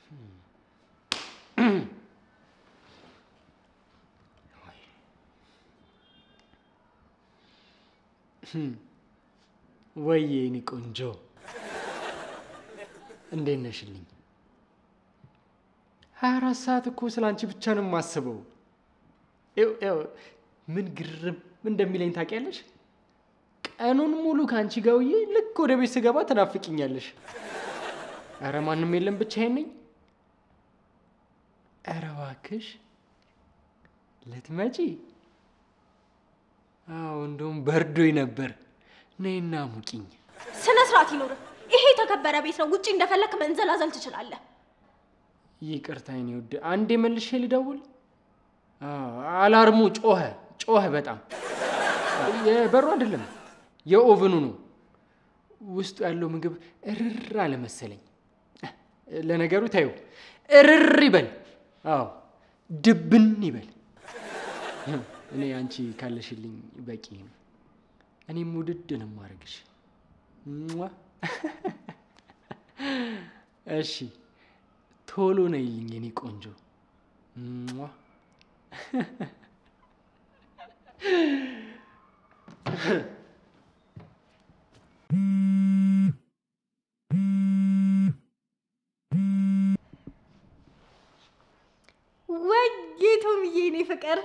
ወይዬ የኔ ቆንጆ እንዴት ነሽልኝ? ሀያ አራት ሰዓት እኮ ስለ አንቺ ብቻ ነው የማስበው። ይኸው ይኸው ምን ግርም እንደሚለኝ ታውቂያለሽ? ቀኑን ሙሉ ከአንቺ ጋር ውዬ ልክ ወደ ቤት ስገባ ትናፍቂኛለሽ። ኧረ ማንም የለም ብቻዬን ነኝ። ኧረ እባክሽ ልትመጪ? አዎ እንደውም በርዶኝ ነበር። ነይና ሙቂኝ። ስነ ስርዓት ይኖር። ይሄ የተከበረ ቤት ነው። ውጪ እንደፈለክ መንዘላዘል ትችላለህ። ይቅርታ የኔ ውድ፣ አንዴ መልሼ ልደውል። አዎ፣ አላርሙ ጮኸ ጮኸ በጣም የበሩ አይደለም የኦቨኑ ነው። ውስጡ ያለው ምግብ እርር አለ መሰለኝ። ለነገሩ ታዩ እርር ይበል። አዎ ድብን ይበል። እኔ አንቺ ካለሽልኝ በቂ ነው። እኔም ውድድ ነው የማደርግሽ። ሟ። እሺ ቶሎ ነይልኝ የኔ ቆንጆ። ሟ። ወጌቱምዬ እኔ ፍቅር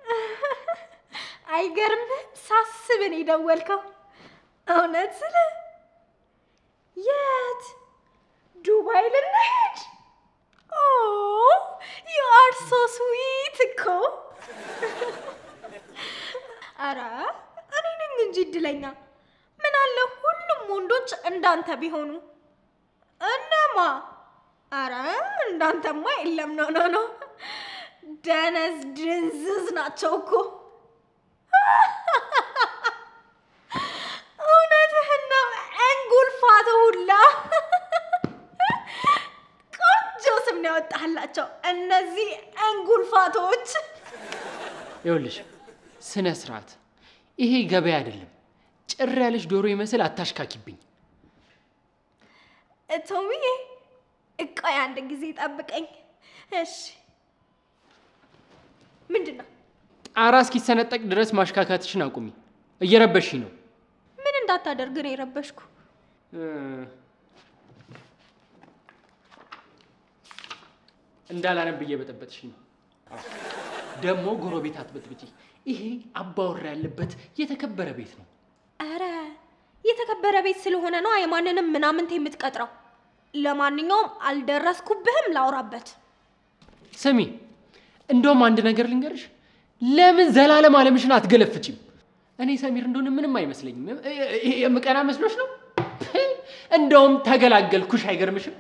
አይገርምህም? ሳስብ ነው የደወልከው። እውነት ስለ የት ዱባይ ልንሄድ? ኦ ዩ አር ሶ ስዊት እኮ። አረ እኔ ነኝ እንጂ እድለኛ። ምን አለ ሁሉም ወንዶች እንዳንተ ቢሆኑ። እነማ? አረ እንዳንተማ የለም። ኖ ኖ ኖ ደነዝ ድንዝዝ ናቸው እኮ። እውነትህን ነው። እንጉልፋት ሁላ ቆንጆ ስም ነው ያወጣህላቸው እነዚህ እንጉልፋቶች። ይኸውልሽ ስነ ስርዓት፣ ይሄ ገበያ አይደለም። ጭር ያለሽ ዶሮ ይመስል አታሽካኪብኝ። ቶሚዬ እቆይ አንድ ጊዜ ጠብቀኝ። እሺ ምንድን ነው? ጣራ እስኪሰነጠቅ ድረስ ማሽካካትሽን አቁሚ። እየረበሽኝ ነው። ምን እንዳታደርግ ነው የረበሽኩ? እንዳላነብ እየበጠበጥሽኝ ነው። ደግሞ ጎረቤት አትበጥብጪ። ይሄ አባወራ ያለበት የተከበረ ቤት ነው። አረ የተከበረ ቤት ስለሆነ ነው የማንንም ምናምንት የምትቀጥረው። ለማንኛውም አልደረስኩብህም፣ ላውራበት። ስሚ፣ እንደውም አንድ ነገር ልንገርሽ። ለምን ዘላለም አለምሽን አትገለፍጭም? እኔ ሰሚር እንደሆነ ምንም አይመስለኝም። ይሄ የምቀና መስሎሽ ነው? እንደውም ተገላገልኩሽ። አይገርምሽም?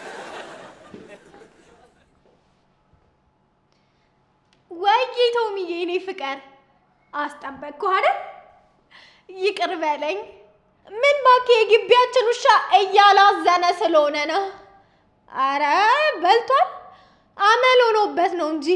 ወይ ቶሚዬ፣ እኔ ፍቅር አስጠበቅኩ አይደል? ይቅር በለኝ። ምን እባክህ የግቢያችን ውሻ እያላዘነ ስለሆነ ነው። አረ በልቷል፣ አመል ሆኖበት ነው እንጂ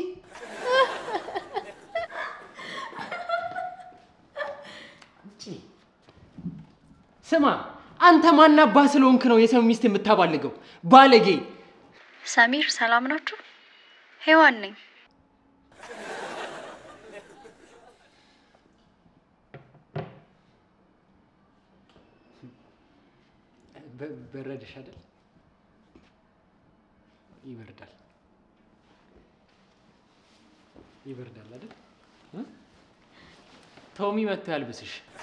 ስማ፣ አንተ ማናባ ስለሆንክ ነው የሰው ሚስት የምታባልገው? ባለጌ! ሰሚር ሰላም ናችሁ? ሄዋን ነኝ። በረደሽ አይደል? ይበርዳል፣ ይበርዳል አይደል? ቶሚ መጥቶ ያልብስሽ።